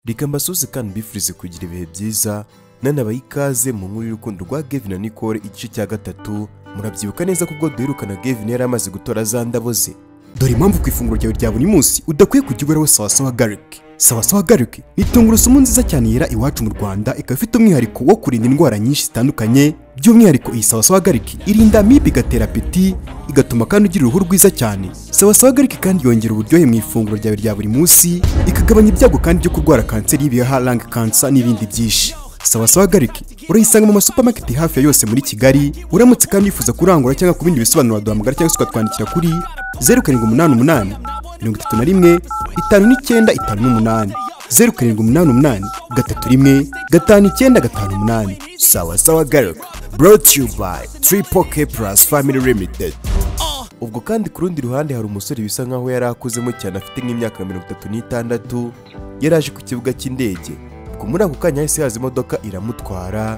reka mbasuze kandi mbifurize kugira ibihe byiza nanabaye ikaze mu nkuru y'urukundo rwa Gavin na Nicole igice cya gatatu murabyibuka neza ko ubwo duherukana Gavin yari amaze gutora za ndabo ze dore impamvu ku ifunguro ryawe rya buri munsi udakwiye kujya uberaho sawasawa garlic sawasawa garlic ni tungurusumu nziza cyane yera iwacu mu rwanda ikaba ifite umwihariko wo kurinda indwara nyinshi zitandukanye by'umwihariko iyi sawasawa garlic irinda amibe igatera apeti igatuma kandi ugira uruhu rwiza cyane sawasawa garlic kandi yongera uburyohe mu ifunguro ryawe rya buri munsi ikagabanya ibyago kandi byo kurwara kanseri y'ibihaha lung cancer n'ibindi byinshi sawasawa gariki urayisanga mu masupamaketi hafi ya yose muri kigali uramutse kandi wifuza kurangura cyangwa ku bindi bisobanuro waduhamagara cyangwa se ukatwandikira kuri zeru karindwi umunani umunani mirongo itatu na rimwe itanu n'icyenda itanu n'umunani zeru karindwi umunani umunani gatatu rimwe gatanu icyenda gatanu umunani sawasawa garlic brought you by triple k plus family limited ubwo kandi ku rundi ruhande hari umusore bisa nkaho yari akuzemo cyane afite nk'imyaka mirongo itatu n'itandatu yari aje ku kibuga cy'indege ubwo muri ako kanya hahise haza imodoka iramutwara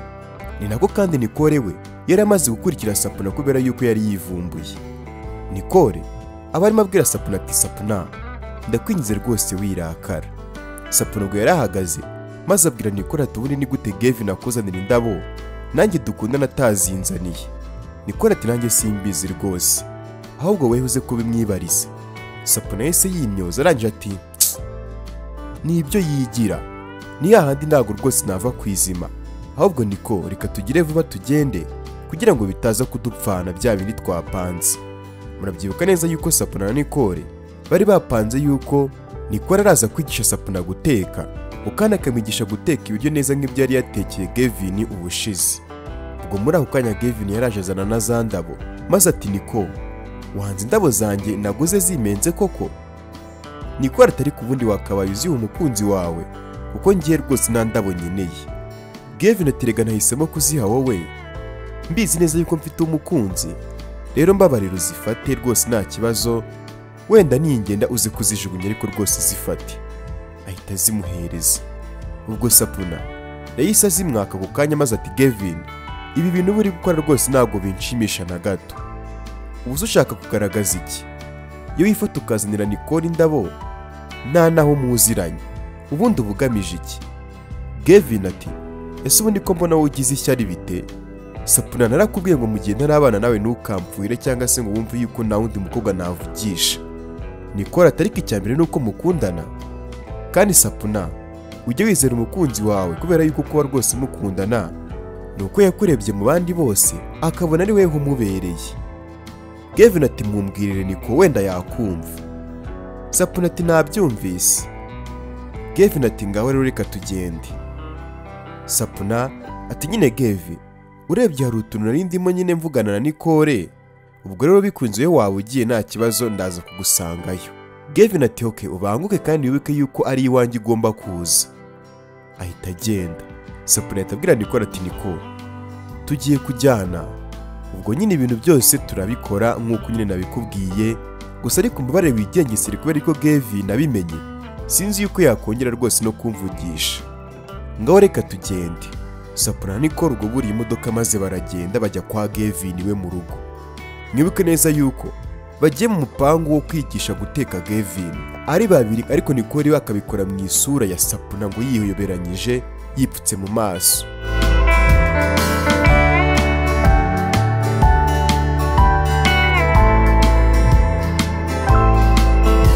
ni nako kandi nikore we yari amaze gukurikira sapuna kubera yuko yari yivumbuye nikore aba arimo abwira sapuna ati sapuna ndakwingize rwose wirakara sapuna ubwo yari ahagaze maze abwira nikore ati ubundi ni gute gevin akuzanira indabo nanjye dukundana atazinzaniye nikore ati nanjye simbizi rwose ahubwo wehuze kubimwibariza sapuna yahise yimyoza arangije ati "Tsk, ni ibyo yigira ni handi ntabwo rwose nava ku izima ahubwo niko reka tugire vuba tugende kugira ngo bitaza kudupfana bya bindi twapanze murabyibuka neza yuko sapuna na nikore bari bapanze yuko nikore araza kwigisha sapuna guteka ukana akamwigisha guteka ibiryo neza nk'ibyo yari yatekeye gevini ubushize ubwo muri ako kanya gevini yaraje azana na za ndabo maze ati niko wanze indabo zanjye naguze zimenze koko niko atari ku bundi wakabaye uziha umukunzi wawe kuko ngiye rwose nta ndabo nkeneye Gavin aterega nahisemo kuziha wowe mbizi neza yuko mfite umukunzi rero mbabarira uzifate rwose nta kibazo wenda ningenda uze kuzijugunya ariko rwose zifate ahita zimuhereza ubwo sapuna yahise azimwaka ako kanya maze ati Gavin ibi bintu uba uri gukora rwose ntabwo binshimisha na gato ubu se ushaka kugaragaza iki iyo wifata ukazanira nikora indabo nta naho muziranye ubundi uba ugamije iki Gavin ati ese ubundi ko mbona wowe ugize ishyari bite sapuna narakubwiye ngo mu gihe ntarabana nawe ntukampfuire cyangwa se ngo wumve yuko nta wundi mukobwa navugisha nikora atari ko icya mbere ni uko mukundana kandi sapuna ujye wizera umukunzi wawe kubera yuko kuba rwose mukundana ni uko yakurebye mu bandi bose akabona ari weho umubereye Gavin ati mumbwirire niko wenda yakumva sapuna ati nabyumvise Gavin ati ngaho rero reka tugende sapuna ati nyine Gavin urebye hari utuntu nari ndimo nyine mvugana na nikore ubwo rero bikunze iyo waba ugiye nta kibazo ndaza kugusangayo Gavin ati oke ubanguke kandi wibuke yuko ari iwanjye ugomba kuza ahita agenda sapuna ahita abwira nikore ati nikore tugiye kujyana ubwo nyine ibintu byose turabikora nk'uko nyine nabikubwiye gusa ariko umubare wigengesere kubera ko Gavin nabimenye sinzi yuko yakongera rwose no kumvugisha ngaho reka tugende sapura niko rugubura imodoka maze baragenda bajya kwa Gavin we mu rugo mwibuke neza yuko bagiye mu mupangu wo kwigisha guteka Gavin ari babiri ariko nikore bakabikora mu isura ya sapuna ngo yiyoberanyije yipfutse mu maso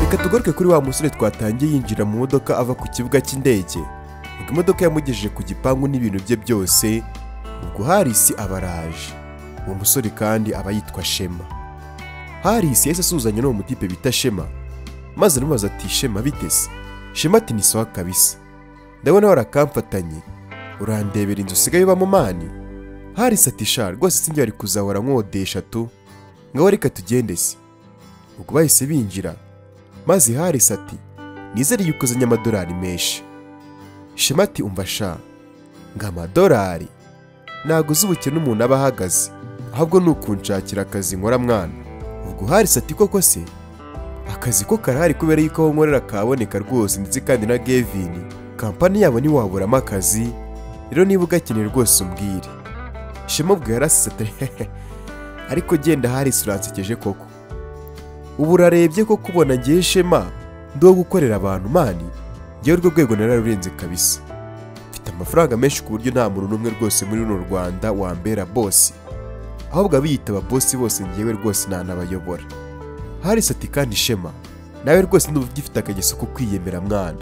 reka tugaruke kuri wa musore twatangiye yinjira mu modoka ava ku kibuga cy'indege ubwo imodoka yamugejeje ku gipangu n'ibintu bye byose ubwo harisi aba araje uwo musore kandi aba yitwa shema harisi yahise asuhuzanya n'uwo mutipe bita shema maze aramubaza ati shema biteze shema ati ni sawa kabisa ndabona warakamfatanye urandebera inzu usigaye ubamo mani harisi ati sha rwose sinjye wari kuzahora nkodesha tu ngaho reka tugende se ubwo bahise binjira maze harisi ati nizere yuko uzanye amadolari menshi shema ati umva sha ngo amadolari ntabwo uzi ubukene umuntu aba ahagaze ahubwo ni ukunshakira akazi nkora mwana ubwo harisi ati koko se akazi ko karahari kubera yuko aho nkorera kaboneka rwose ndetse kandi na gevini kampani yabo ntiwaburamo akazi rero niba ugakeneye rwose umbwire shema ubwo yarasize ati hehe ariko genda harisi uransekeje koko ubu urarebye ko kubona ngiye shema ndi uwo gukorera abantu mani yewe urwo rwego nararurenze kabisa mfite amafaranga menshi ku buryo nta muntu n'umwe rwose muri runo rwanda wambera bosi ahubwo abiyitaba bosi bose ngewe rwose ntanabayobora hari sati kandi ishema nawe rwose ndumva ugifite akageso ko kwiyemera mwana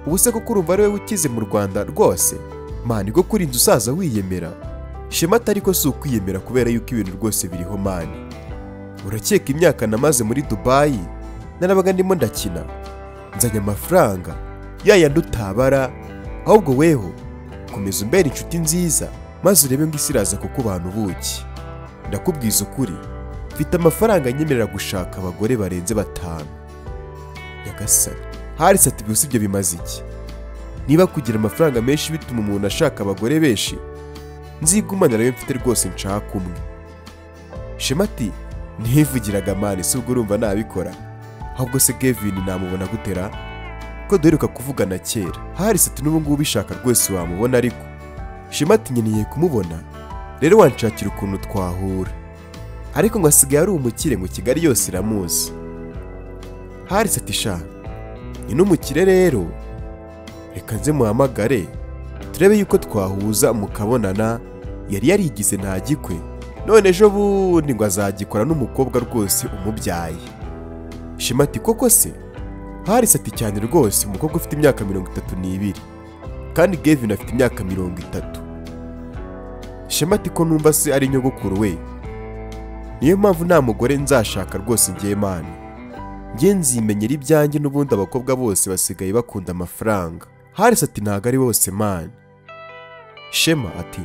ubu se kuko urumva ari wowe ukize mu rwanda rwose mani niko kuri inzu usaza wiyemera shema atari ko si ukwiyemera kubera yuko ibintu rwose biriho mani urakeka imyaka namaze muri dubayi narabaga ndimo ndakina nzanye amafaranga ya yandi utabara ahubwo weho komeza umbera inshuti nziza maze urebe ngo isi iraza kuko abantu ubuki ndakubwiza ukuri mfite amafaranga anyemerera gushaka abagore barenze batanu nyagasani hari satibi usibye bimaze iki niba kugira amafaranga menshi bituma umuntu ashaka abagore benshi nzigumanira ayo mfite rwose nshaka umwe shema ati ntivugiraga mani si ubwo urumva nabikora ahubwo se Gavin namubona gutera ko duheruka kuvugana kera hari sati n'ubu ngubu ubishaka rwose wamubona ariko shema ati nkeneye kumubona rero wanshakira ukuntu twahura ariko ngo asigaye ari umukire ngo kigali yose iramuzi hari sati sha ni n'umukire rero reka nze muhamagare turebe yuko twahuza mukabonana yari yarigize ntagikwe none ejo bundi ngo azagikora n'umukobwa rwose umubyaye shema ati koko se hari sati cyane rwose umukobwa ufite imyaka mirongo itatu n'ibiri kandi Gavin afite imyaka mirongo itatu shema ati ko numva se ari nyogokuru we niyo mpamvu nta mugore nzashaka rwose ngiye mani njye nzimenyera ibyanjye n'ubundi abakobwa bose basigaye bakunda amafaranga harisi ati ntabwo ari bose mani shema ati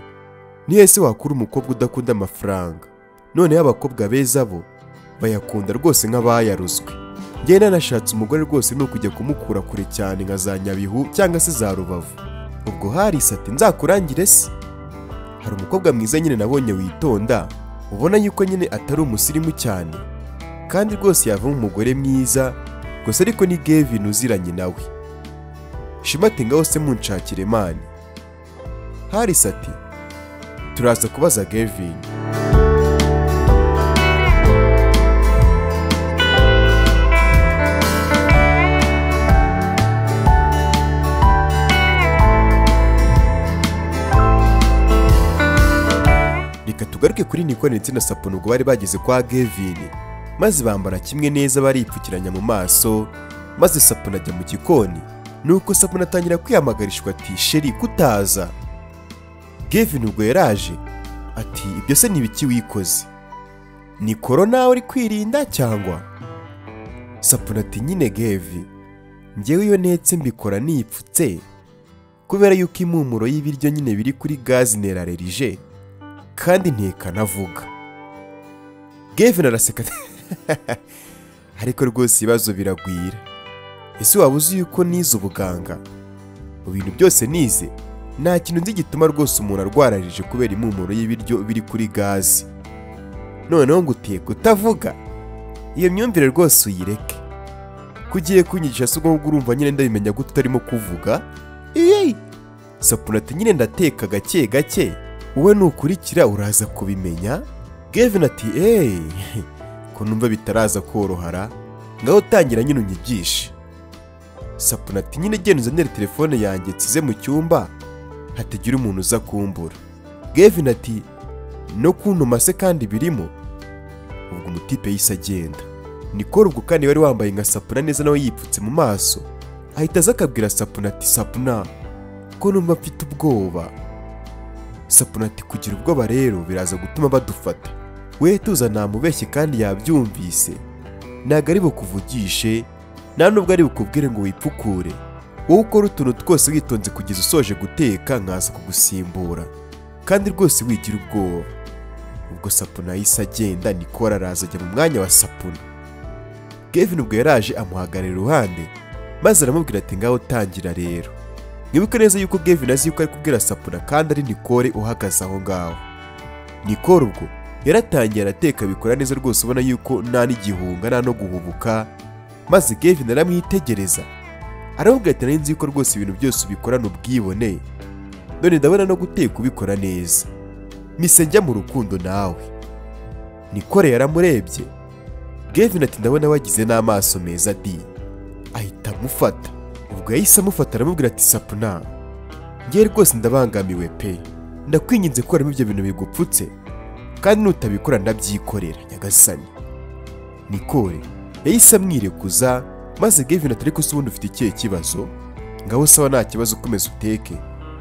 niyo se wakura umukobwa udakunda amafaranga noneho abakobwa beza bo bayakunda rwose nk'abayaruzwe njye nanashatse umugore rwose ni ukujya kumukura kure cyane nka za nyabihu cyangwa se za rubavu ubwo harisi ati nzakurangire se hari umukobwa mwiza nyine nabonye witonda ubona yuko nyine atari umusirimu cyane kandi rwose yavamo umugore mwiza gusa ariko ni Gavin uziranye nawe shema ati ngaho se munshakire mani harisi ati turaza kubaza Gavin reka tugaruke kuri Nicole ndetse na Sapono ubwo bari bageze kwa Gavin maze bambara kimwe neza baripfukiranya mu maso maze Sapono ajya mu gikoni nuko Sapono atangira kwihamagarishwa ati sheri kutaza Gavin ubwo yaraje ati ibyo se nibiki wikoze ni korona uri kwirinda cyangwa Sapono ati nyine Gavin njyewe iyo ntetse mbikora nipfutse kubera yuko impumuro y'ibiryo nyine biri kuri gazi nerarerije kandi ntikanavuga Gavin araseka ati, ariko rwose ibibazo biragwira ese waba uzi yuko nize ubuganga mu bintu byose nize nta kintu nzi gituma rwose umuntu arwararije kubera impumuro y'ibiryo biri kuri gazi noneho ngo utiye kutavuga iyo myumvire rwose uyireke ko ugiye kunyigisha si ngombwa urumva nyine ndabimenya gute utarimo kuvuga iyeyi sapuna ati nyine ndateka gake gake wowe nukurikira uraza kubimenya Gavin ati eee ko numva bitaraza korohara ngaho tangira nyine unyigishe sapuna ati nyine genda uzanire telefone yanjye nsize mu cyumba hatagira umuntu uza kumbura Gavin ati no kuntuma se kandi birimo ubwo umutipe yise agenda nikora ubwo kandi wari wambaye nka sapuna neza nawe yipfutse mu maso ahita aza akabwira sapuna ati sapuna ko numva mfite ubwoba sapuna ati kugira ubwoba rero biraza gutuma badufata we tuza namubeshye kandi yabyumvise ntabwo ari bukuvugishe nta nubwo ari bukubwire ngo wipfukure wowe ukora utuntu twose witonze kugeza usoje guteka nkaza kugusimbura kandi rwose wigira ubwoba ubwo sapuna yahise agenda nikora araza ajya mu mwanya wa sapuna Gavin ubwo yaraje amuhagarara iruhande maze aramubwira ati ngaho tangira rero Nibuke neza yuko Gavin azi yuko ari kubwira Sapuna kandi ari Nicole uhagaze aho ngaho. Nicole ubwo yaratangiye arateka bikora neza rwose ubona yuko nta n'igihunga nta no guhubuka maze Gavin aramwitegereza. Aramubwira ati nari nzi yuko rwose ibintu byose ubikorana ubwibone. None ndabona no guteka ubikora neza. Mise njya mu rukundo nawe. Nicole yaramurebye. Gavin ati ndabona wagize n'amaso meza di. Ahita amufata. ubwo yahise amufata aramubwira ati sapuna ngewe rwose ndabangamiwe pe ndakwinginze ko harimo ibyo bintu bigupfutse kandi nutabikora ndabyikorera nyagasani nikore yahise amwirekuza maze gavin atari ko se ubundi ufite ikihe kibazo ngaho sawa nta kibazo ukomeza uteke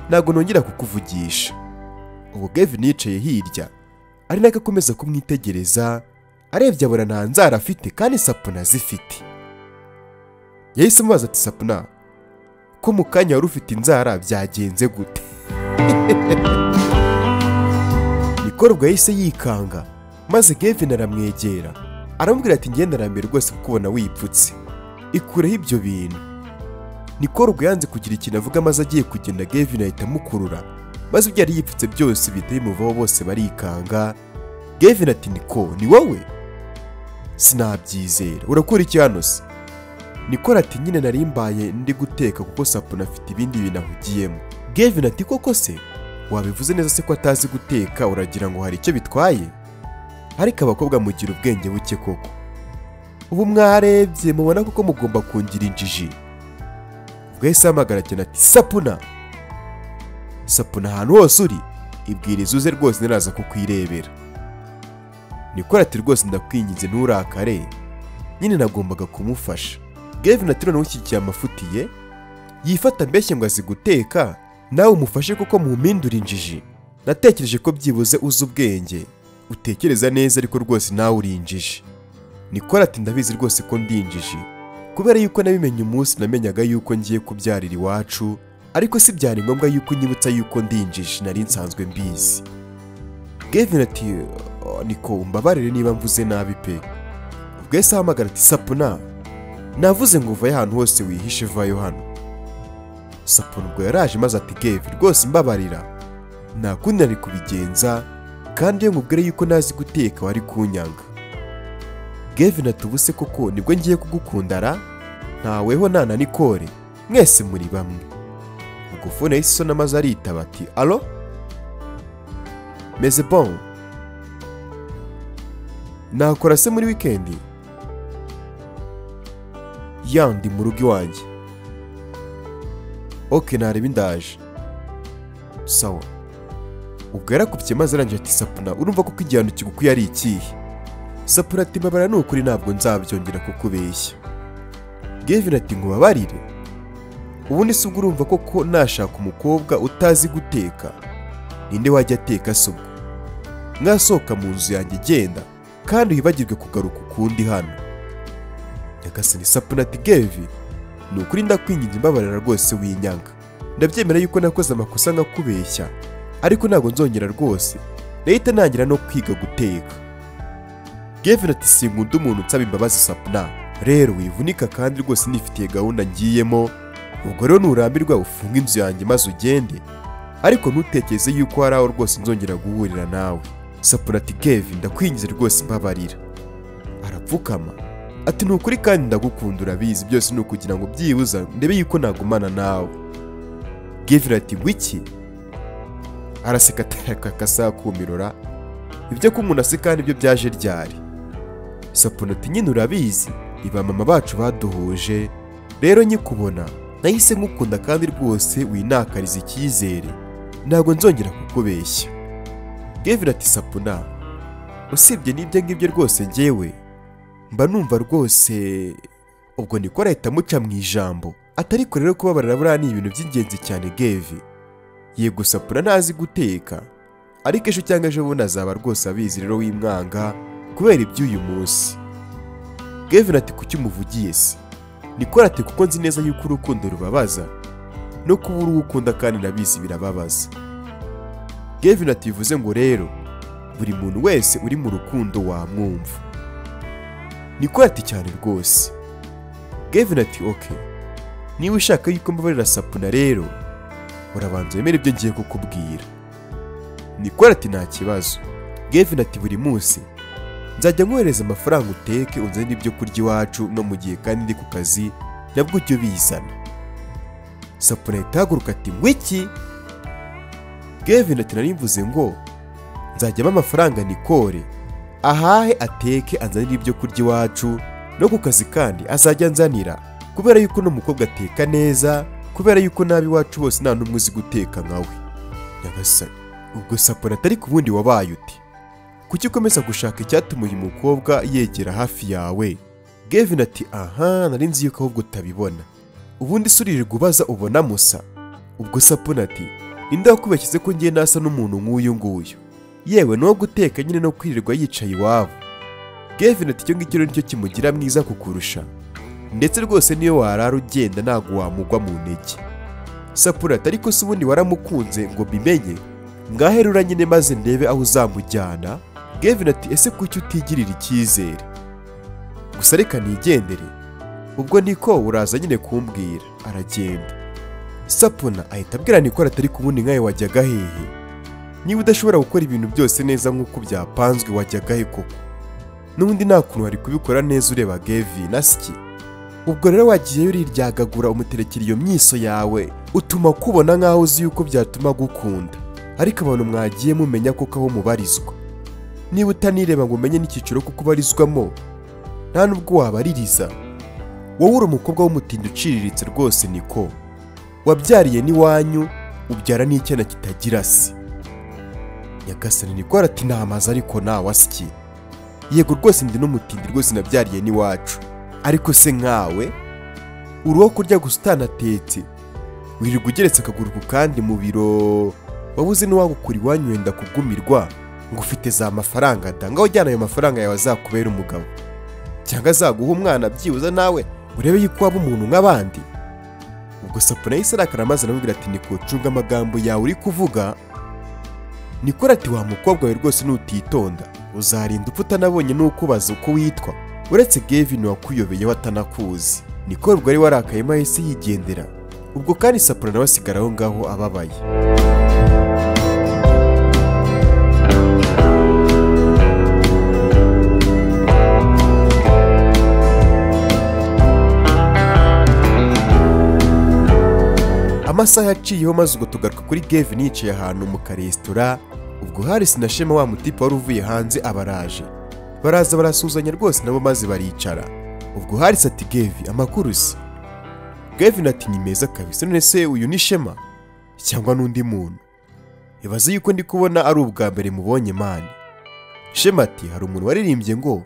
ntabwo nongera kukuvugisha ubwo gavin yicaye hirya ari nako akomeza kumwitegereza arebye abona nta nzara afite kandi sapuna zifite yahise amubaza ati sapuna ko mu kanya wari ufite inzara byagenze gute nikorwa yahise yikanga maze gavin aramwegera aramubwira ati ngendanambe rwose kukubona wipfutse ikureho ibyo bintu nikorwa yanze kugira ikintu avuga maze agiye kugenda gavin ahita amukurura maze ibyo yari yipfutse byose bihita bimuvaho bose barikanga gavin ati niko ni wowe sinabyizera urakora iki hano se Nicole ati nyine nari mbaye ndi guteka kuko sapuna afite ibindi bintu ahugiyemo gavin ati koko se wabivuze neza se ko atazi guteka uragira ngo hari icyo bitwaye ariko abakobwa mugira ubwenge buke koko ubu mwarebye mubona koko mugomba kungira injiji ubwo yahise ahamagara cyane ati sapuna sapuna ahantu hose uri ibwiriza uze rwose ntiraza kukwirebera Nicole ati rwose ndakwinginze nturakare nyine nagombaga kumufasha gavin ati noneho ushyigikiye amafutiye yifata mbeshye ngo azi guteka nawe umufashe kuko mumpindura injiji natekereje ko byibuze uzi ubwenge utekereza neza ariko rwose nawe uri injiji nikora ati ndabizi rwose ko ndi injiji kubera yuko nabimenye umunsi namenyaga yuko ngiye kubyarira iwacu ariko si byari ngombwa yuko unyibutsa yuko ndi injiji nari nsanzwe mbizi gavin ati "Oh, niko umbabarire niba mvuze nabi pe ubwo yahise ahamagara ati sapuna navuze ngo uvaye ahantu hose wihishe vayo hano sapuna ubwo yaraje maze ati gevi rwose mbabarira nta kundi nari kubigenza kandi iyo mubwire yuko ntazi guteka wari kunyanga gevi natubuse koko nibwo ngiye kugukundara ntaweho nana nikore mwese muri bamwe ubwo fone yahise isona maze aritaba ati alo meze bon nakora se muri wikendi yandi mu rugo iwanjye oke nareba indaje sawa ubwo yarakubye maze arangije ati sapuna urumva kuko igihano kigukuye ari ikihe sapuna ati mbabara ni ukuri ntabwo nzabyongera kukubeshya gavin ati nkubabarire ubundi si ubwo urumva koko nashaka umukobwa utazi guteka ninde wajya ateka se ubwo mwasohoka mu nzu yanjye genda kandi wibagirwe kugaruka ukundi hano nyagasani sapuna ati gevi ni ukuri ndakwinginze imbabarira rwose winyanga ndabyemera yuko nakoze amakosa nkakubeshya ariko ntabwo nzongera rwose nahita ntangira no kwiga guteka gevi ati sinkunda umuntu unsaba imbabazi sapuna rero wivunika kandi rwose nifitiye gahunda ngiyemo ubwo rero nurambirwa ufunge inzu yanjye maze ugende ariko ntutekereze yuko hari aho rwose nzongera guhurira nawe sapuna ati gevi ndakwinginze rwose imbabarira arapfukama ati ni ukuri kandi ndagukunda urabizi byose ni ukugira ngo byibuza ndebe yuko nagumana nawe gavin ati wiki araseka atarakasaha kumirora ibyo ko umuntu aseka nibyo byaje ryari sapuna ati nyine urabizi iba mama bacu baduhuje rero nkikubona nahise nkukunda kandi rwose winakariza icyizere ntabwo nzongera kukubeshya gavin ati sapuna usibye n'ibyo ngibyo rwose ngewe mba numva rwose ubwo nikora ahita amuca mu ijambo atariko rero kubabarira buriya ni ibintu by'ingenzi cyane gevi yego sapura ntazi guteka ariko ejo cyangwa ejo bundi azaba rwose abizi rero w'imwanga kubera iby'uyu munsi gevin ati kuki umuvugiye se nikora ati kuko nzi neza yuko urukundo rubabaza no kuba uwo ukunda kandi nabizi birababaza gevin ati bivuze ngo rero buri muntu wese uri mu rukundo wamwumva niko ati cyane rwose gavin ati oke niba ushaka yuko mbabarira sapuna rero urabanza wemere ibyo ngiye kukubwira niko ati nta kibazo gavin ati buri munsi nzajya nkohereza amafaranga uteke unzanire ibyo kurya iwacu no mu gihe kandi ndi ku kazi nabwo ujye ubizana sapuna ahita ahaguruka ati ngwiki gavin ati nari mvuze ngo nzajyamo amafaranga nikore ahahe ateke anzanire ibyo kurya iwacu no ku kazi kandi azajya anzanira kubera yuko uno mukobwa ateka neza kubera yuko nabi iwacu bose nta n'umwe uzi guteka nkawe nyagasani ubwo saporo atari ku bundi wabaye uti kuki ukomeza gushaka icyatuma uyu mukobwa yegera hafi yawe gevin ati aha nari nzi yuko ahubwo utabibona ubundi suririrwa ubaza ubona musa ubwo saponi ati ninde wakubeshyize ko ngiye nasa n'umuntu nk'uyu nguyu yewe n'uwo guteka nyine no kwirirwa yicaye iwabo gevin ati icyo ngicyo nicyo kimugira mwiza kukurusha ndetse rwose niyo warara ugenda ntabwo wamugwa mu ntege saponi ati ariko si ubundi waramukunze ngo mbimenye ngaherura nyine maze ndebe aho uzamujyana gevin ati ese kuki utigirira icyizere gusa reka nigendere ubwo niko uraza nyine kumbwira aragenda sapona ahita abwira nikora atari ku bundi nkawe wajyaga hehe niba udashobora gukora ibintu byose neza nk'uko byapanzwe wajyaga he koko n'ubundi nta kuntu wari kubikora neza ureba gevi nasiki ubwo rero wagiyeyo uriryagagura umuterekera iyo myiso yawe utuma kubona nk'aho uzi yuko byatuma gukunda ariko abantu mwagiye mumenya koko aho mubarizwa niba utanireba ngo umenye n'icyiciro kuko ubarizwamo nta nubwo wabaririza wowe uri umukobwa w'umutindi uciriritse rwose niko wabyariye n'iwanyu ubyara n'icyana kitagira se nyagasani niko ati ntamaze ariko nawe asiki yego rwose ndi n'umutindi rwose nabyariye n'iwacu ariko se nkawe uri uwo kurya gusa utanatetse wirirwa ugeretse akaguru ku kandi mu biro wabuze n'uwagukura iwanyu wenda kugumirwa ngo ufite za mafaranga danga ujyana ayo mafaranga yawe azakubera umugabo cyangwa azaguha umwana byibuze nawe urebe yuko waba umuntu nk'abandi ubwo sapona yahise arakara maze aramubwira ati nikucunga amagambo yawe uri kuvuga nikora ati wa mukobwa we rwose nutitonda uzarinda upfa utanabonye n'ukubaza uko witwa uretse gevin wakuyobeyeho atanakuzi niko ubwo wari warakayemo ahise yigendera ubwo kandi sapona nawe asigara aho ngaho ababaye amasaha yaciyeho maze ubwo tugaruka kuri gevin yicaye ahantu mu karesitora ubwo harisi na shema wa mutipe wari uvuye hanze abaraje baraza barasuhuzanya rwose nabo maze baricara ubwo harisi ati gevi amakuru se gevin ati ni meza kabisa none se uyu ni shema cyangwa n'undi muntu ibaze yuko ndi kubona ari ubwa mbere mubonye mani shema ati hari umuntu waririmbye ngo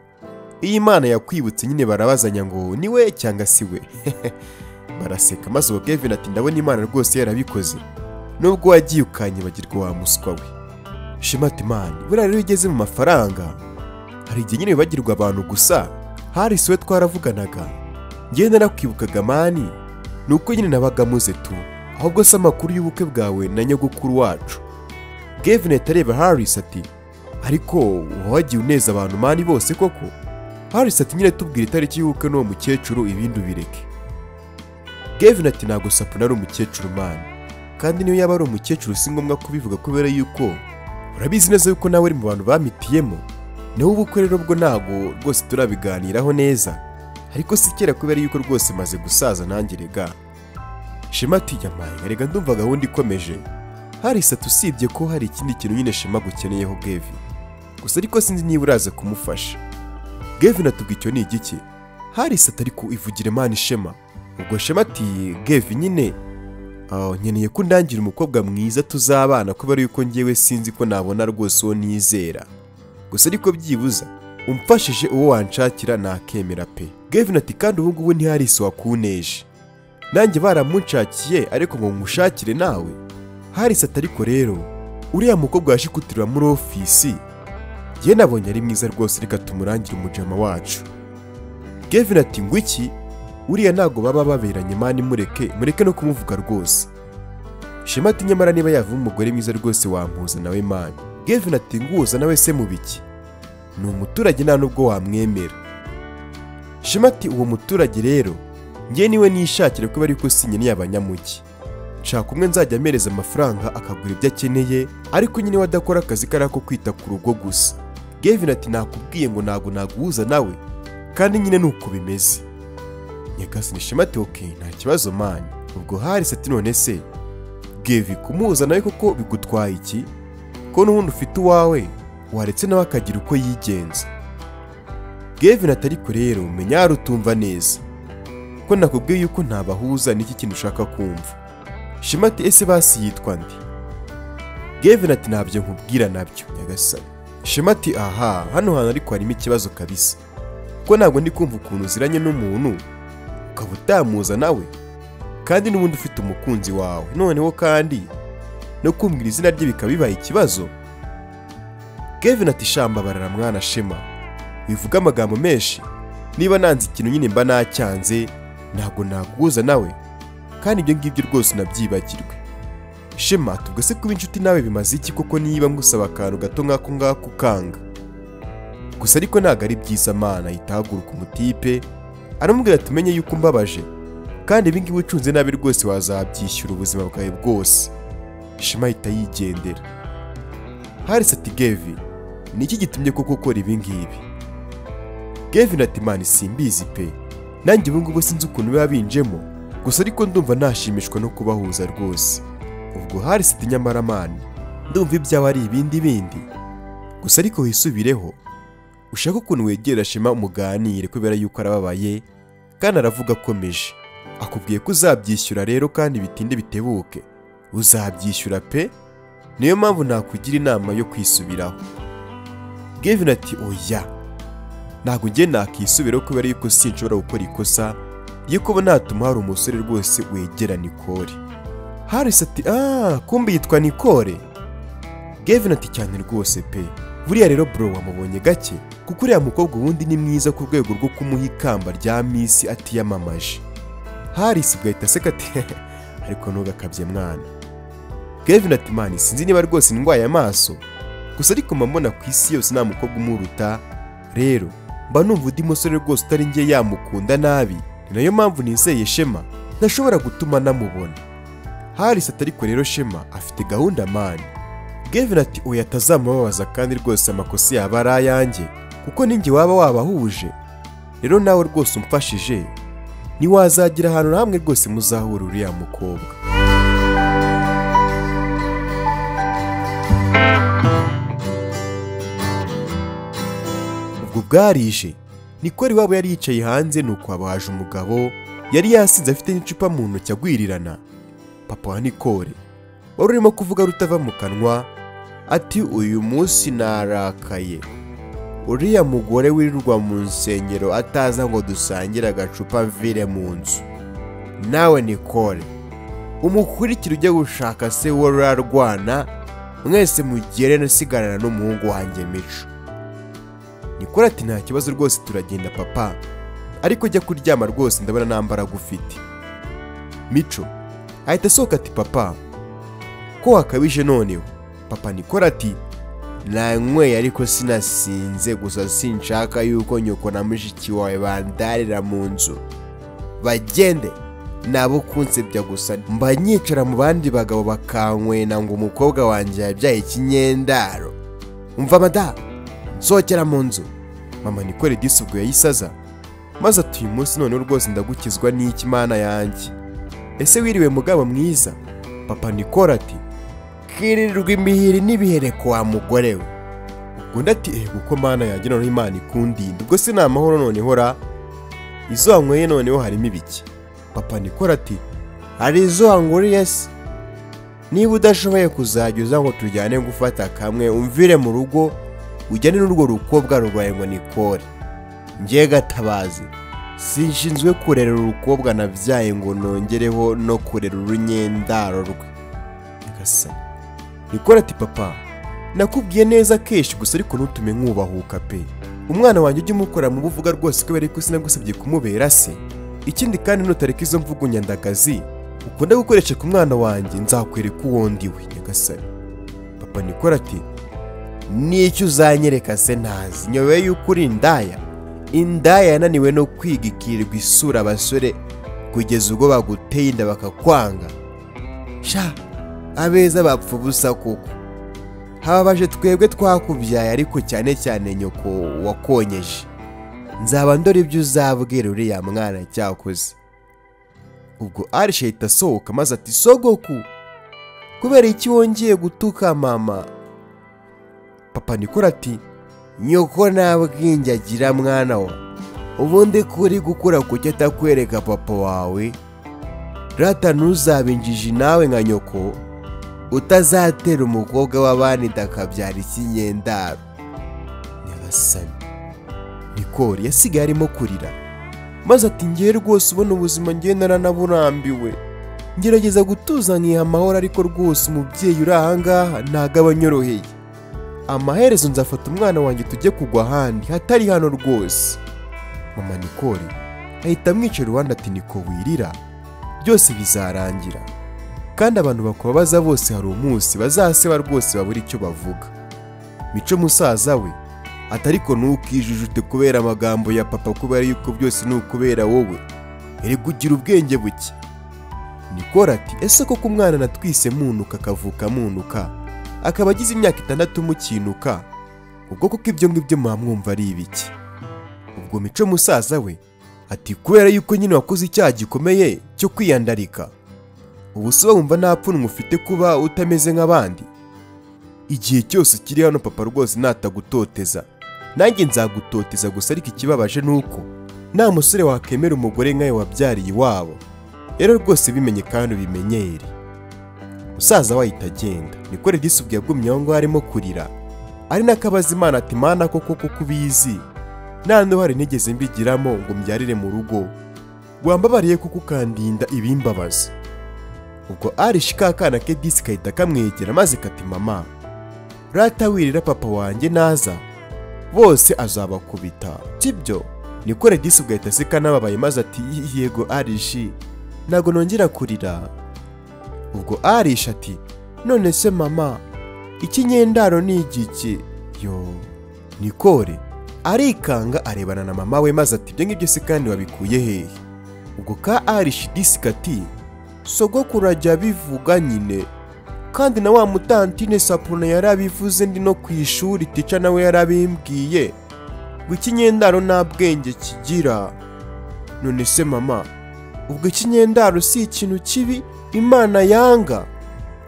iyi mana yakwibutse nyine barabazanya ngo ni we cyangwa si we baraseka maze ubwo Gavin ati ndabona imana rwose yarabikoze nubwo wagiye ukanyibagirwa wa muswa we shema ati mani buriya rero iyo ugeze mu mafaranga hari igihe nyine wibagirwa abantu gusa hari si we twaravuganaga njyewe narakwibukaga mani ni uko nyine nabaga muze tu ahubwo se amakuru y'ubukwe bwawe na nyogokuru wacu Gavin ahita areba Harris ati ariko wagiye uneza abantu mani bose koko Harris ati nyine tubwira itariki y'ubukwe n'uwo mukecuru ibindi ubireke Gavin ati ntabwo sapuna ari umukecuru mani kandi niyo yaba ari umukecuru si ngombwa kubivuga kubera yuko urabizi neza yuko nawe uri mu bantu bamitiyemo nawe ubukwe rero bwo ntabwo rwose turabiganiraho neza ariko si kera kubera yuko rwose maze gusaza nanjye rega shema ati yamaye rega ndumva gahunda ikomeje hari isatu usibye ko hari ikindi kintu nyine shema gukeneyeho Gavin gusa ariko sinzi niba uraza kumufasha Gavin atubwira icyo ni igiki hari isatu ariko ivugire mani shema ubwo shema ati gevi nyine nkeneye ko undangira umukobwa mwiza tuzabana kubera yuko ngewe sinzi ko nabona rwose uwo nizera gusa ariko byibuza umfashije uwo wanshakira nakemera pe gevi ati kandi ubu ngubu ntihari isi wakuneje nanjye baramunshakiye ariko ngo nkushakire nawe harisi atariko rero uriya mukobwa yashikutirira muri ofisi ye nabonye ari mwiza rwose reka tumurangire umujama wacu gevi ati ngo iki uriya ntabwo baba baberanye mani mureke mureke no kumuvuga rwose shema ati nyamara niba yava umugore mwiza rwose wampuza nawe mani gevin ati nguhuza nawe se mu biki ni umuturage nta nubwo wamwemera shema ati uwo muturage rero ngewe niwe nishakira kubera yuko si nyine y'abanyamugi nshaka umwe nzajya ampereza amafaranga akagura ibyo akeneye ariko nyine we adakora akazi kari ako kwita ku rugo gusa gevin ati nakubwiye ngo ntabwo naguhuza nawe kandi nyine ni uko bimeze nyagasani shema ati oke nta kibazo mani ubwo harisi ati none se gevi kumuhuza nawe koko bigutwaye iki ko n'ubundi ufite uwawe waretse nawe akagira uko yigenza gevi natari rero menya utumva neza ko nakubwiye yuko ntabahuza n'iki kintu ushaka kumva shema ati ese basi yitwa nde gevin ati ntabyo nkubwira nabyo nyagasani shema ati aha hano hantu ariko harimo ikibazo kabisa kuko ntabwo ndi kumva ukuntu uziranye n'umuntu ukaba utamuza nawe kandi n'ubundi ufite umukunzi wawe noneho kandi no kumbwira izina rye bikaba bibaye ikibazo Kevin ati shamba barara mwana shema bivuga amagambo menshi niba nanze ikintu nyine mba nacyanze ntabwo naguhuza nawe kandi ibyo ngibyo rwose unabyibagirwe shema tubwo se kuba inshuti nawe bimaze iki koko niba ngusaba akantu gato nk'ako ngako ukanga gusa ariko ntabwo ari byiza mana itahaguruka umutipe aramubwira tumenye yuko umbabaje kandi ibingibi ucunze nabi rwose wazabyishyura ubuzima bwawe bwose shema ahita yigendera harisi ati gevi ni iki gitumye koko ukora ibingibi gevi na timani simbizi pe nanjye ubungubu sinzi ukuntu biba binjemo gusa ariko ndumva nashimishwa no kubahuza rwose ubwo harisi ati nyamara mani ndumva ibyawe ari ibindi bindi gusa ariko wisubireho ushaka ukuntu wegera shema umuganire kubera yuko arababaye kandi aravuga akomeje akubwiye ko uzabyishyura rero kandi bitinde bitebuke uzabyishyura pe niyo mpamvu nakugira inama yo kwisubiraho gevin ati oya ntabwo ngiye nakisubiraho kubera yuko sinshobora gukora ikosa ryo kuba natuma hari umusore rwose wegera nikore harisi ati aaa kumbi yitwa nikore gevin ati cyane rwose pe buriya rero bro wamubonye gake kuko uriya mukobwa ubundi ni mwiza ku rwego rwo kumuha ikamba rya misi atiyamamaje harisi ugahita aseka ati ariko ntugakabye mwana kevin ati mani sinzi niba rwose ndwaye amaso gusa ariko mba mbona ku isi yose nta mukobwa umuruta rero mba numva undi musore rwose utari njye yamukunda nabi ni nayo mpamvu nizeye shema ntashobora gutuma namubona harisi ati ariko rero shema afite gahunda mani Gavin ati oya atazamubabaza kandi rwose amakosa yaba ari ayanjye kuko ninjye waba wabahuje rero nawe rwose umfashije ntiwazagira ahantu na hamwe rwose muzahura uriya mukobwa ubwo bwarije nikora iwabo yari yicaye hanze nuko habaje umugabo yari yasinze afite n'icupa mu ntoki agwirirana papa wa nikore wari urimo kuvuga rutava mu kanwa ati uyu munsi narakaye uriya mugore wirirwa mu nsengero ataza ngo dusangire agacupa mvire mu nzu nawe nikore umukurikira ujya gushaka se wari urarwana mwese mugere nasigarana n'umuhungu wanjye mico nikore ati nta kibazo rwose turagenda papa ariko jya kuryama rwose ndabona nta mbaraga ufite mico ahita asohoka ati papa ko wakabije noneho papa nikora ati nanyweye ariko sinasinze gusa sinshaka yuko nyoko na mushiki wawe bandarira mu nzu bagende nabo kunsebya gusa mba nyicara mu bandi bagabo bakankwena ngo umukobwa wanjye yabyaye ikinyendaro umva mada nsohokera mu nzu mama nikore disi ubwo yayisaza maze ati uyu munsi noneho rwose ndagukizwa n'iki mana yanjye ese wiriwe mugabo mwiza papa nikora ati kirirwa imihiri n'ibihere kwa mugore we undi ati ehe kuko mana yagira noneho imana ikundinda ubwo se ni amahoro noneho ra izo wanyweye noneho harimo ibiki papa nikora ati hari izo wanguriye se niba udashoboye kuzajya uza ngo tujyane gufata kamwe umvire mu rugo ujyane n'urwo rukobwa rurwaye ngo nikore njye gatabazi sinshinzwe kurera urukobwa nabyaye ngo nongereho no kurera urunyendaro rwe nyagasani nikora ati papa nakubwiye neza kenshi gusa ariko ntutume nkubahuka pe umwana wanjye ujye umukora mu buvuga rwose kubera yuko sinagusabye kumubera se ikindi kandi nutareka izo mvugo nyandagazi ukunda gukoresha ku mwana wanjye nzakwereka uwo ndiwe nyagasani papa nikora ati n'icyo uzanyereka se ntazi nyobewe yuko uri indaya indaya yananiwe no kwigikirirwa isura abasore kugeza ubwo baguteye inda bakakwanga sha abeza bapfa ubusa koko hababaje twebwe twakubyaye ariko cyane cyane nyoko wakonyeje nzaba ndora ibyo uzabwira uriya mwana cyakoze ubwo arishe ahita asohoka maze ati sogoku kubera iki wongeye gutuka mama papa nikora ati nyoko nta bwenge agira mwana wa ubundi ko uri gukura kuki atakwereka papa wawe rata ntuzabe injiji nawe nka nyoko utazatera umukobwa w'abandi akabyara ikinyendaro nyagasani nikori yasigaye arimo kurira maze ati ngewe rwose ubona ubuzima ngewe naranaburambiwe ngerageza gutuza nkiha amahoro ariko rwose umubyeyi uri ahangaha ntago aba anyoroheye amaherezo nzafata umwana wanjye tujye kugwa ahandi hatari hano rwose mama nikori ahita amwicara iruhande ati niko wirira byose bizarangira kandi abantu bakubabaza bose hari umunsi bazaseba rwose babura icyo bavuga mico musaza we ati ariko ntukijijute kubera amagambo ya papa kubera yuko byose ni ukubera wowe erega ugira ubwenge buke nikora ati ese koko umwana natwise munuka akavuka munuka akaba agize imyaka itandatu mukinuka ubwo koko ibyo ngibyo mwamwumva ari ibiki ubwo mico musaza we ati kubera yuko nyine wakoze icyaha gikomeye cyo kwiyandarika ubu si wumva nta pfunwe ufite kuba utameze nk'abandi igihe cyose ukiri hano papa rwose natagutoteza nanjye nzagutoteza gusa ariko ikibabaje ni uko nta musore wakemera umugore nkawe wabyariye iwabo rero rwose bimenye kandi ubimenyere musaza wahita agenda niko redisi ubwo yagumye aho ngaho arimo kurira ari n'akabaza imana ati mana koko kuko ubizi nta n'uhari nigeze mbigiramo ngo mbyarire mu rugo wambabariye kuko ukandinda ibimbabaza ubwo arishi ka kana ke disi kahita kamwegera maze kati mama rata wirira papa wanjye naza bose azabakubita sibyo niko redisi ugahita aseka n'ababaye maze ati yego arishi ntabwo nongera kurira ubwo arishi ati none se mama ikinyendaro ni igiki yo nikore arikanga arebana na mama we maze ati ibyo ngibyo se kandi wabikuye hehe ubwo ka arishi disi kati sogokuru ajya abivuga nyine kandi na wa mutantine sapuna yari abivuze ndi no ku ishuri tica nawe yarabimbwiye ngo ikinyendaro nta bwenge kigira none se mama ubwo ikinyendaro si ikintu kibi imana yanga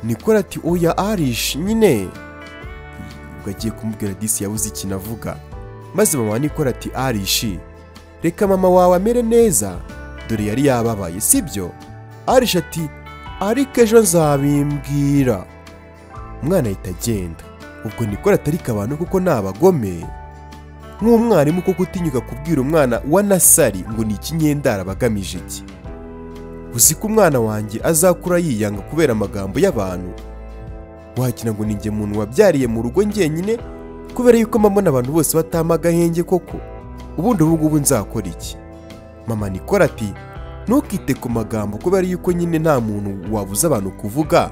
nikora ati oya arishi nyine ubwo agiye kumubwira disi yabuze ikintu avuga maze mama nikora ati arishi reka mama wawe amere neza dore yari yababaye sibyo arisha ati ariko ejo nzabimbwira umwana ahita agenda ubwo nikora atarika abantu kuko ni abagome nk'umwarimu kuko utinyuka kubwira umwana wa nasari ngo ni ikinyendara abagamije iki uzi ko umwana wanjye azakura yiyanga kubera amagambo y'abantu wagira ngo ninjye muntu wabyariye mu rugo njyenyine kubera yuko mbona abantu bose batama agahenge koko ubundi ubu ngubu nzakora iki mama nikora ati ntukite ku magambo kubera yuko nyine nta muntu wabuza abantu kuvuga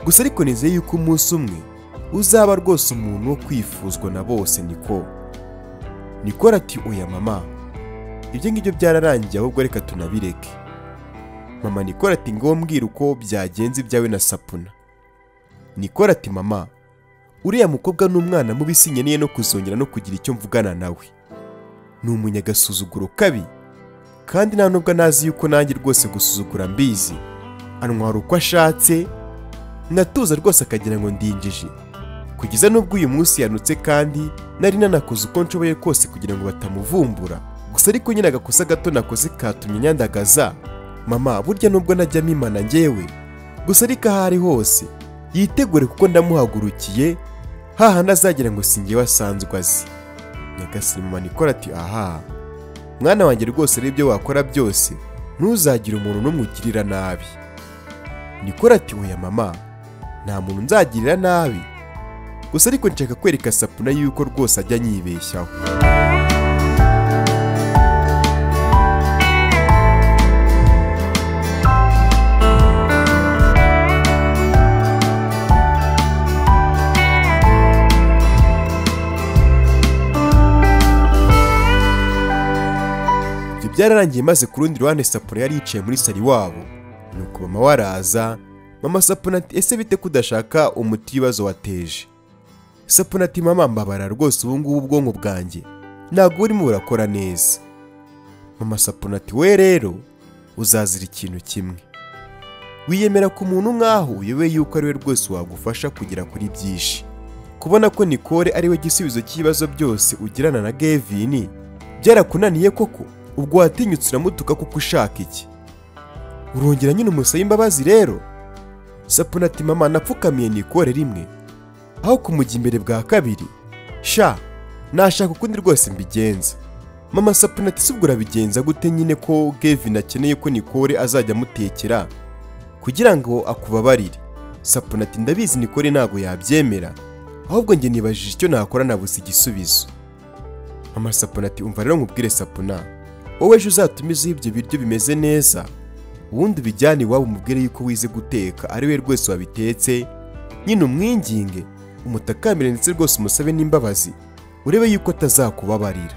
gusa ariko nizeye yuko umunsi umwe uzaba rwose umuntu wo kwifuzwa na bose niko nikora ati oya mama ibyo ngibyo byararangiye ahubwo reka tunabireke mama nikora ati ngo mbwira uko byagenze ibyawe na sapuna nikora ati mama uriya mukobwa n'umwana mubi sinkeneye no kuzongera no kugira icyo mvugana nawe ni umunyagasuzuguro kabi kandi nta nubwo anazi yuko nanjye rwose gusuzugura mbizi antwara uko ashatse nkatuza rwose akagira ngo ndinjije kugeza n'ubwo uyu munsi yanutse kandi nari nanakoze uko nshoboye kose kugira ngo batamuvumbura gusa ariko nyine agakosa gato nakoze katumye nyandagaza mama burya nubwo najya mimana ngewe gusa ariko aho ari hose yitegure kuko ndamuhagurukiye hahandi azagira ngo singewe asanzwe azi nyagasani mama nikora ati aha mwana wanjye rwose n'ibyo wakora byose ntuzagire umuntu n'umwe ugirira nabi nikora ati oya mama nta muntu nzagirira nabi gusa ariko nshaka kwereka sapuna yuko rwose ajya anyibeshyaho ibyo byararangiye maze ku rundi ruhande sapuna yari yicaye muri sari wabo nuko mama we araza mama sapuna ati ese bite ko udashaka umuti w'ibibazo wateje sapuna ati mama mbabara rwose ubu ngubu ubwonko bwanjye ntabwo burimo burakora neza mama sapuna ati we rero uzazira ikintu kimwe wiyemera ku muntu nk'aho uyobe yuko ari we rwose wagufasha kugera kuri byinshi kubona ko nikore ari we gisubizo cy'ibibazo byose ugirana na gevini byarakunaniye koko ubwo watinyutse uramutuka kuko ushaka iki urongera nyine umusaye imbabazi rero sapuna ati mama napfukamiye nikore rimwe aho kumujya imbere bwa kabiri sha nashaka ukundi rwose mbigenza mama sapuna ati subwo urabigenza gute nyine ko gevin akeneye ko nikore azajya amutekera kugira ngo akubabarire sapuna ati ndabizi nikore ntabwo yabyemera ahubwo njye nibajije icyo nakora nabuze igisubizo mama sapuna ati umva rero nkubwire sapuna wowe ejo uzatumizeho ibyo biryo bimeze neza ubundi ubijyane iwabo umubwire yuko wize guteka ari we rwese wabitetse nyine umwinginge umutakamire ndetse rwose umusabe n'imbabazi urebe yuko atazakubabarira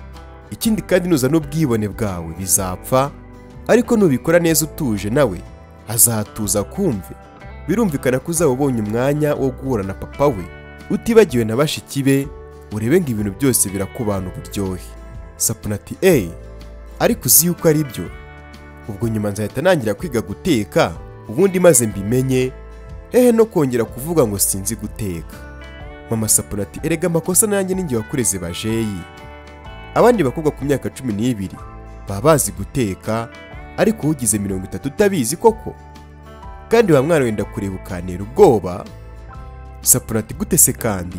ikindi kandi nuza n'ubwibone bwawe bizapfa ariko nubikora neza utuje nawe azatuza kumve birumvikana ko uzaba ubonye umwanya wo guhura na papa we utibagiwe na bashiki be urebe ngo ibintu byose birakubana uburyohe sapuna ati eyi ariko uzi yuko ari byo ubwo nyuma nzahita nangira kwiga guteka ubundi maze mbimenye hehe no kongera kuvuga ngo sinzi guteka mama sapuna ati erega amakosa nanjye ninjye wakureze bajeyi abandi bakobwa ku myaka cumi n'ibiri baba bazi guteka ariko ugize mirongo itatu utabizi koko kandi wa mwana wenda kureba ukantera ubwoba sapuna ati gute se kandi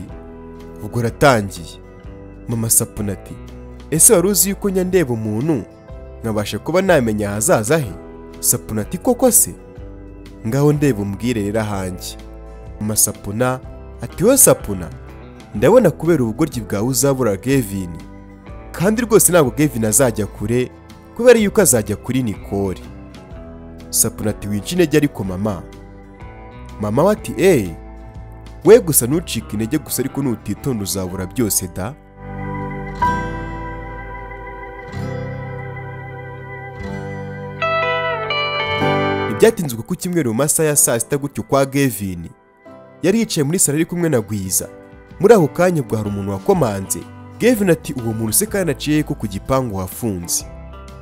ubwo uratangiye mama sapuna ati ese wari uzi yuko njya ndeba umuntu nkabasha kuba namenya ahazaza he sapuna ati koko se ngaho ndeba umbwire rero ahanjye mama sapuna ati we sapuna ndabona kubera ubugoryi bwawe uzabura gevin kandi rwose ntabwo gevin azajya kure kubera yuko azajya kuri nikore sapuna ati winca intege ariko mama mama we ati eee we gusa ntucike intege gusa ariko nutitonda uzabura byose da ntibyatinzwe ko icyumweru mu masaha ya saa sita gutyo kwa gevin yari yicaye muri salo ari kumwe na gwiza muri ako kanya ubwo hari umuntu wakomanze gevin ati uwo muntu se kandi aciye ko ku gipangu hafunze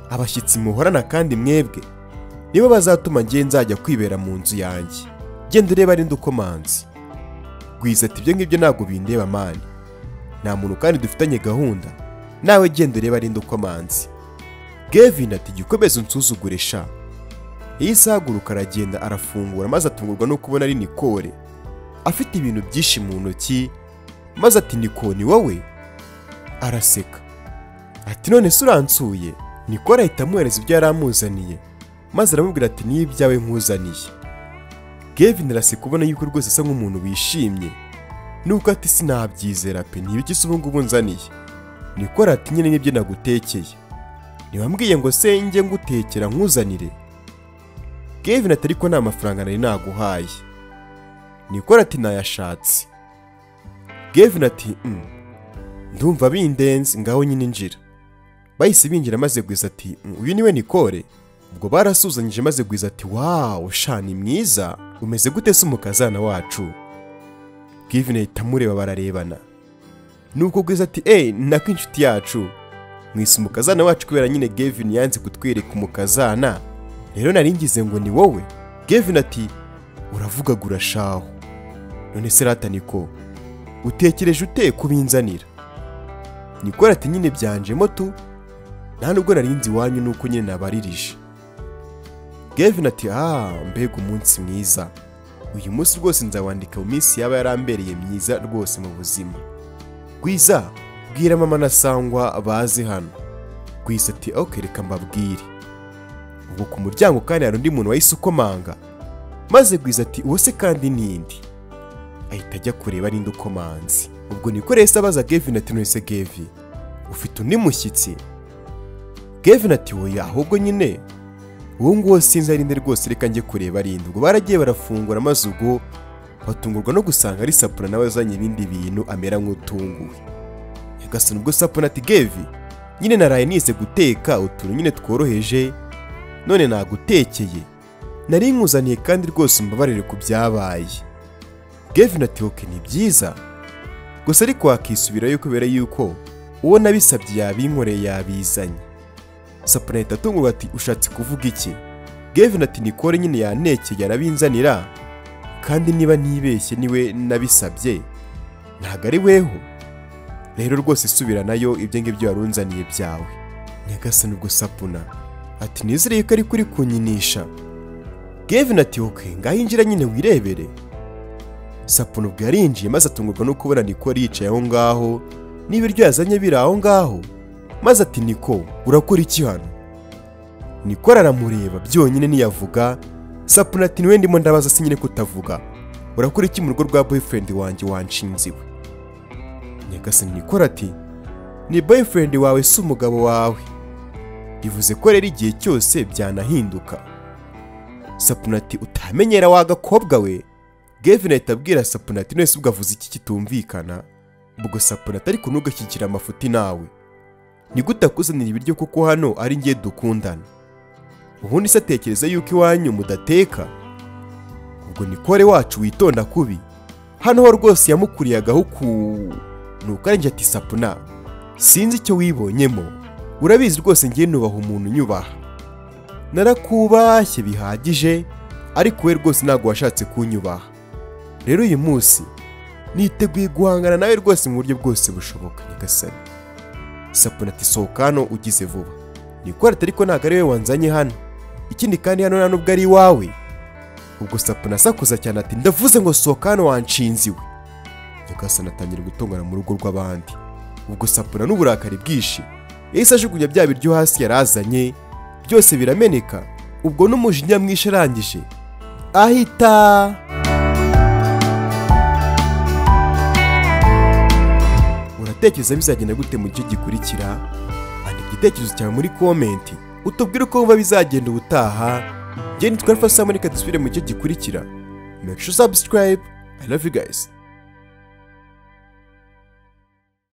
abashyitsi muhorana kandi mwebwe nibo bazatuma ngiye nzajya kwibera mu nzu yanjye genda urebe ari ukomanzi gwiza ati ibyo ngibyo ntabwo bindeba mani nta muntu kandi dufitanye gahunda nawe genda urebe ari ukomanzi gevin ati gikomeze unsuzugure sha yahise ahaguruka aragenda arafungura maze atungurwa no kubona ari nikore afite ibintu byinshi mu ntoki maze ati niko ni wowe araseka ati none se uransuye nikora ahita amuhereza ibyo yari amuzaniye maze aramubwira ati niyo ibyawe nkuzaniye gevin araseka ubona yuko rwose asa nk'umuntu wishimye nubwo ati sinabyizera pe ntibiki se ubu ngubu nzaniye nikora ati nyine nibyo nagutekeye ntiwambwiye ngo se njye ngutekera nkuzanire gevin ati ariko nta mafaranga nari naguhaye nikora ati nayashatse gevin ati "Mm, ndumva bindenze ngaho nyine njira bahise binjira maze gwiza ati "Mm, uyu niwe nikore ubwo barasuzanyije maze gwiza ati wawu sha ni mwiza umeze gute se umukazana wacu gevin ahita amureba bararebana nubwo gwiza ati eee nako inshuti yacu mwise umukazana wacu kubera nyine gevin yanze kutwereka umukazana rero nari ngize ngo ni wowe gevin ati uravugagura shaho none se rata niko utekereje ute kubinzanira nikora ati nyine byanjemo tu nta nubwo nari nzi iwanyu nuko nyine nabaririje gevin ati ah mbega umunsi mwiza uyu munsi rwose nzawandika mu minsi yaba yarambereye myiza rwose mu buzima gwiza bwira mama na sangwa baze hano gwiza ati ok reka mbabwire ubwo ku muryango kandi hari undi muntu wahise ukomanga maze gwiza ati uwo se kandi nindi ahita ajya kureba ninde ukomanze ubwo niko rero se abaza gevin ati none se gevi ufite undi mushyitsi gevin ati wowe ahubwo nyine uwo nguwo sinzi ari nde rwose reka njye kureba ari nde ubwo baragiye barafungura maze ubwo batungurwa no gusanga ari sapuna nawe azanye ibindi bintu amera nk'utunguwe nyagasani ubwo sapuna ati gevi nyine naraye nize guteka utuntu nyine tworoheje none nagutekeye nari nkuzaniye kandi rwose umbabarire ku byabaye gevin ati oke ni byiza gusa ariko wakisubirayo kubera yuko uwo nabisabye yabinkoreye yabizanye sapuna ahita atungurwa ati ushatse kuvuga iki gevin ati nikore nyine yanekeye arabinzanira kandi niba ntibeshye niwe nabisabye ntabwo ari weho rero rwose subiranayo ibyo ngibyo warunzaniye byawe nyagasani ubwo sapuna ati nizereye ko ari kuri kunyinisha gevin ati oke ngaho injira nyine wirebere sapuna ubwo yarinjiye maze atungurwa no kubona niko yicaye aho ngaho n'ibiryo yazanye biri aho ngaho maze ati niko urakora iki hano niko araramureba byonyine ntiyavuga sapuna ati niwe ndimo ndabaza se nyine kutavuga urakora iki mu rugo rwa boyfriend wanjye wanshinze iwe nyagasani niko ati ni boyfriend wawe si umugabo wawe bivuze ko rero igihe cyose byanahinduka sapuna ati utamenyera wa gakobwa we gevin ahita abwira sapuna ati none se ubwo avuze iki kitumvikana ubwo sapuna atari kunuga kigira amafuti nawe nigute akuzanira ibiryo kuko hano ari ngiye dukundana ubundi se atekereza yuko iwanyu mudateka ubwo nikore wacu witonda kubi hano ho rwose yamukuriye agahuku nuko arinjye ati sapuna sinzi icyo wibonyemo urabizi rwose ngiye nubaha umuntu unyubaha narakubashye bihagije ariko we rwose ntabwo washatse kunyubaha rero uyu munsi niteguye guhangana nawe rwose mu buryo bwose bushoboka nyagasani sapuna ati sohoka hano ugize vuba nikora ati ariko ntabwo ari we wanzanye hano ikindi kandi hano nta nubwo ari iwawe ubwo sapuna asakuza cyane ati ndavuze ngo sohoka hano wanshinze iwe nyagasani atangira gutongana mu rugo rw'abandi ubwo sapuna n'uburakari bwinshi yahise ajugunya bya biryo hasi yari azanye byose birameneka ubwo n'umujinya mwinshi arangije ahita uratekereza bizagenda gute mu gice gikurikira andika igitekerezo cyawe muri komenti utubwire uko wumva bizagenda ubutaha ngende twari fasamo reka dusubire mu gice gikurikira make sure subscribe i love you guys